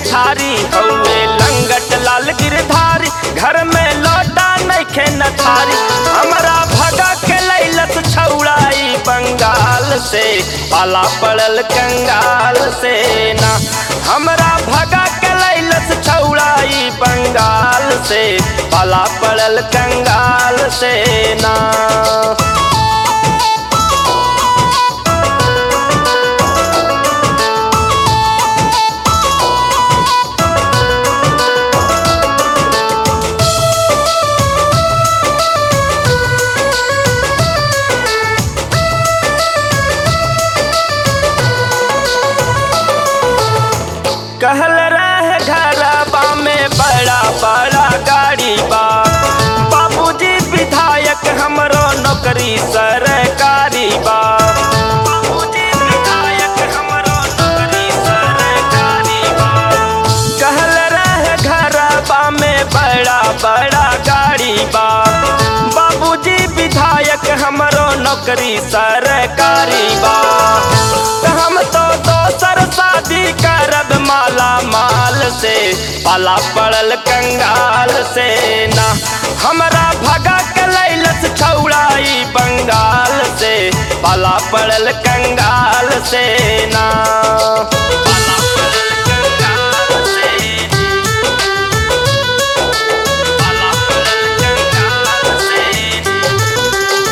गिरधारी हौवे लंगट लाल गिरधारी घर में लौटा नइखे न थारी हमरा भगा के लैलस छौड़ाई बंगाल से पाला पड़ल कंगाल से ना हमरा भगा के लैलस छौड़ाई बंगाल से पाला पड़ल कंगाल से ना कहल रहे घरबा में बड़ा बड़ा गाड़ी बा बाबूजी विधायक हमरो नौकरी सरकारी बा बाबूजी विधायक हमरो नौकरी सरकारी बा कहल रहे घरबा में बड़ा बड़ा गाड़ी बा बाबूजी विधायक हमरो नौकरी सरकारी बा त हम तो दोसर शादी करब माला माल से पाला पड़ल कंगाल से ना हमरा भगा के लैलस छौड़ाई बंगाल से पाला पड़ल कंगाल से ना पाला पड़ल कंगाल से पाला पड़ल कंगाल से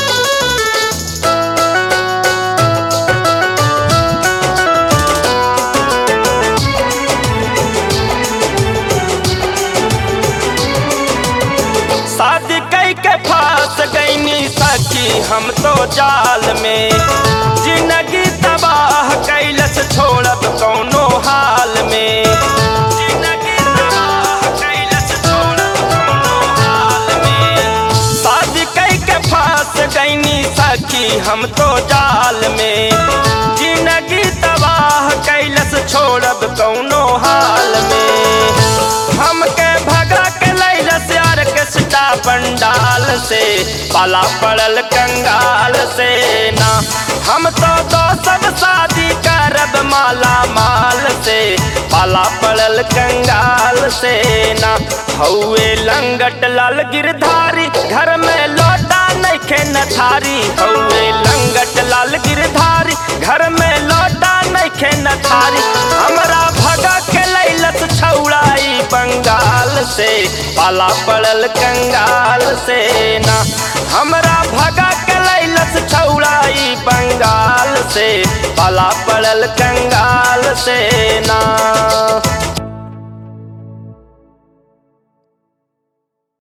शादी कई के फांस गईनी सखी हम तो जाल में जिंदगी तबाह कैलस छोड़ब कौनो हाल में जिंदगी तबाह कैलस छोड़ब कौनो हाल में शादी कई के फांस गईनी सखी हम तो जाल में जिंदगी तबाह कैलस छोड़ब कौनो हाल में हमके भगा के लैलस यार के सिटा पंडाल से पाला पड़ल कंगाल से ना हम तो दो सब शादी करब माला माल से पाला पड़ल कंगाल से ना हौवे लंगट लाल गिरधारी घर में लौटा नइखे न थारी हौवे लंगट लाल गिरधारी घर में लौटा नइखे न थारी हमरा भगा के लैलस छौड़ाई बंगाल से पाला पड़ल कंगाल से ना हमरा भगा के लैलस छौड़ाई बंगाल से पाला पड़ल कंगाल से ना